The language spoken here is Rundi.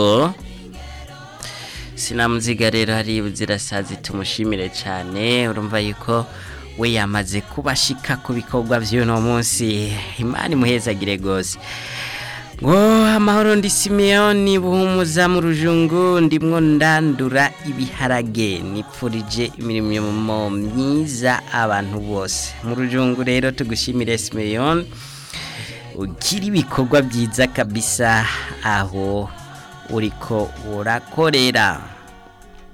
sinamuziga rero hari buzirasazi tumushimire cyane urumva yuko we yamaze kubashika ku bikorwa by'uno munsi imana imuhezagire rwose ngo amahoro ndi simiyoni buhumuza mu rujungu ndimwo ndandura ibiharage nipfurije imirimo myiza abantu bose mu rujungu rero tugushimire simiyoni ugira ibikorwa byiza kabisa aho uriko urakorera